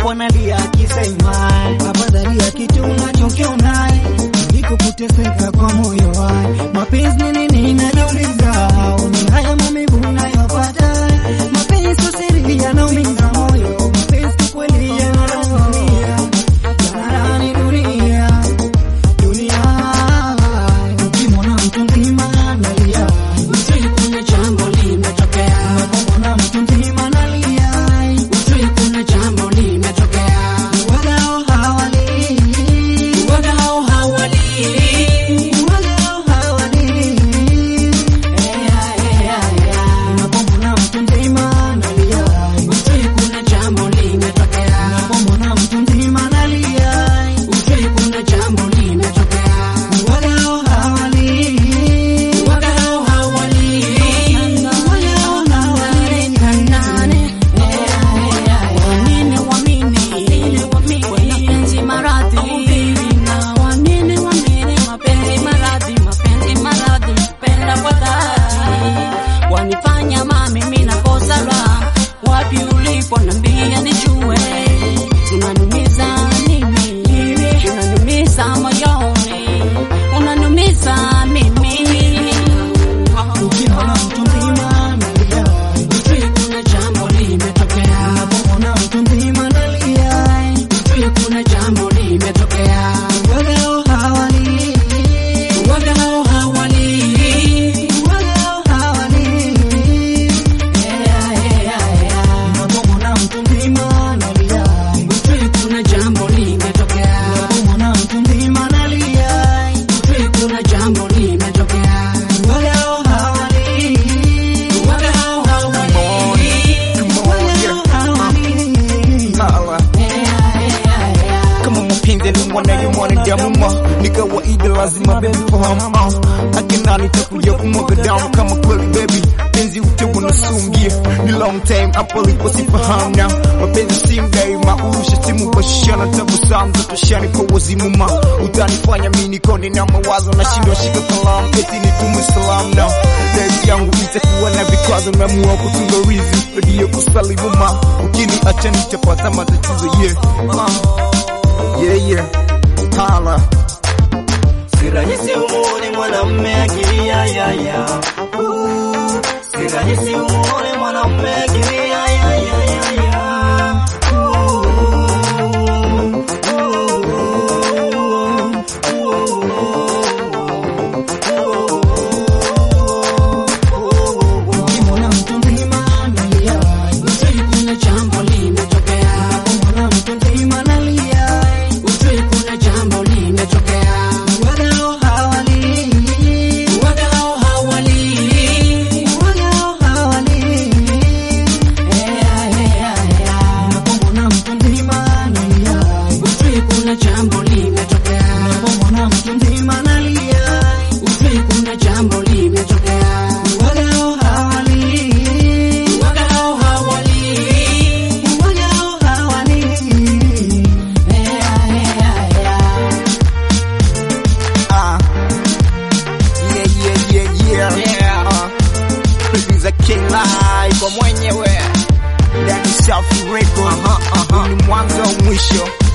japo analia akisema afadhali ya kitu unachokiona kuliko kuteseka kwa moyo wai. Mapenzi ni nini najiuliza, ni haya maumivu unayopata. Mapenzi sio siri, yanaumiza moyo. Mapenzi kweli yanaumiza, yanarani dunia dunia. Ukimwona mtu mzima analia, Ujui kuna jambo limetokea, unapomwona mtu mzima analia, ujui kuna jambo limetokea. wagao hawali, Wagao hawalii, wagao hawali Unapomwona mtu mzima analia, ujui kuna jambo limetokea, unapomwona mtu mzima analia, ujui kuna jambo limetokea. wagao hawali, Wagao hawalii, wagao hawali. nane. Wanine wamini, mapenzi maradhi, na wanine wamini, mapenzi maradhi, mapenzi maradhi, penda kwa dhati. Wanifanya mami mimi nakosa raha, wapi ulipo nambia nijue, unanumiza nini, unanumiza moyoni, unanumiza mimi. Ukimwona mtu mzima analia, Ujui kuna jambo limetokea, unapomwona mtu mzima analia, ujui kuna jambo limetokea. wagao hawali, Wagao hawalii, wagao hawali. Unapomwona mtu mzima analia, ujui kuna jambo limetokea, unapomwona mtu mzima analia, ujui kuna jambo limetokea. wagao hawali, Wagao hawalii, wagao hawali. Sawa. kama mapenzi ni mwana ya mwanadamu ma ni kawaida lazima baby fahamu uh. akina nitakuja kumwaga damu kama kweli baby penzi utewa na sungia ni long time hapo lipo sifahamu na mapenzi si mdai mausha simu bashana tabasamu za toshani kwa wazimu ma utanifanya mimi nikonde na mawazo na shindwa shika kalamu eti nitume salamu na Date yangu itakuwa na vikwazo naamua kutunga rizi redio kusalimu ma ukini acha nitapata matatizo yeah uh. Yeah, yeah. Holla. si rahisi umuone mwanamme akilia ya ya Uh, si rahisi umuone mwanamme akilia ya ya ya ya Uh, Ukimwona mtu mzima analia, ujui kuna jambo limetokea, unapomwona mtu mzima analia, ujui kuna jambo limetokea. wagao hawali, Wagao hawalii, wagao hawali. Unapomwona mtu mzima analia, ujui kuna jambo limetokea, unapomwona mtu mzima analia, ujui kuna jambo limetokea. wagao hawali, Wagao hawalii, wagao hawali. Uh. Yeah, yeah, yeah, yeah. Yeah. Uh. Producer King Live kwa mwenyewe. Ndani Safi Records. Ni mwanzo wa mwisho.